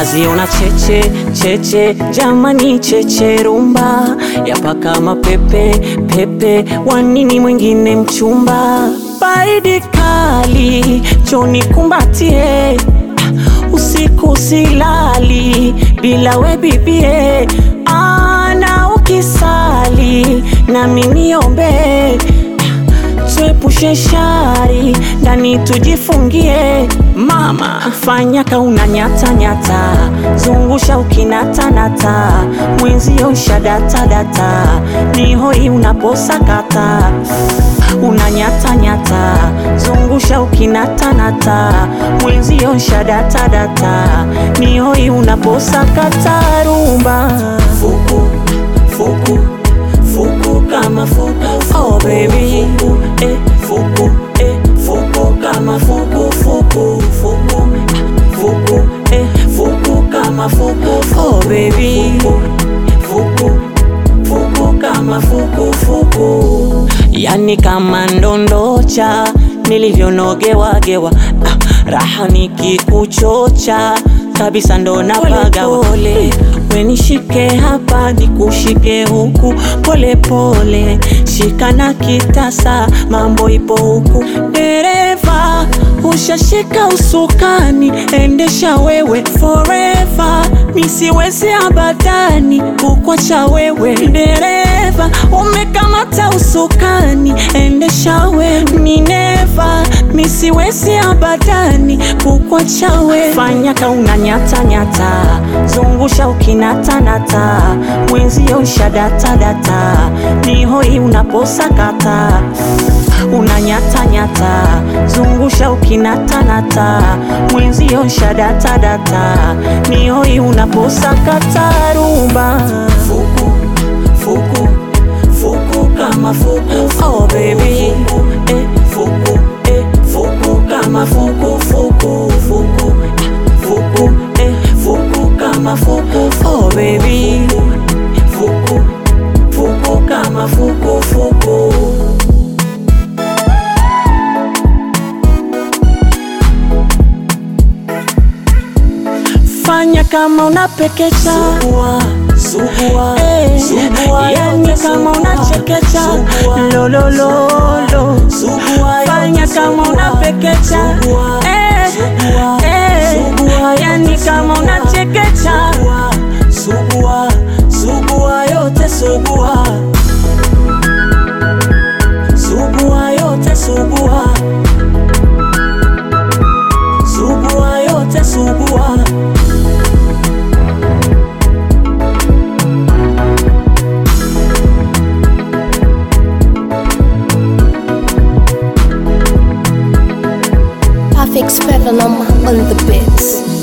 naziona cheche cheche, jamani cheche rumba yapaka mapepe pepe, wanini mwingine mchumba, baridi kali choni kumbatie, usiku silali bila we bibie, ana ukisali nami niombe tuepushe shari ndani tujifungie. Mama fanya kauna nyata nyata, zungusha ukinatanata, mwenzio shadata data, ni hoi unaposakata una nyata nyata, zungusha ukinatanata, mwenzio shadata data, ni hoi unaposakata rumba fuku fuku fuku kama fuku oh baby eh fuku eh fuku kama fuku fuku fuku fuku eh fuku kama fuku oh baby fuku fuku kama fuku fuku yani kama ndondocha nilivyonogewagewa ah, raha nikikuchocha kabisa ndo napagawa pole, wenishike hapa nikushike huku pole pole, shika na kitasa, mambo ipo huku. Dereva ushashika usukani, endesha wewe forever, misiwezi abadani kukwacha wewe. Dereva umekamata usukani, endesha wewe, ni neva, misiwezi abadani kukwacha wewe. Fanya kauna nyata nyata, zungusha ukinatanata, mwenzio shadata data, ni hoi unaposakata una nyata nyata, zungusha ukinatanata, mwenzio shadata data, ni hoi unaposakata rumba fuku fuku fuku kama fuku oh baby eh fuku eh fuku kama fuku fuku fuku fuku eh fuku kama fuku oh baby fuku fuku kama fuku fuku fanya kama unapekecha sugua, sugua, eh, sugua, yani kama unachekecha lolololo fanya kama unapekecha eh, eh, yani kama unachekecha sugua, sugua yote sugua sugua yote sugua sugua yote sugua Perfect Spevelum on the beats.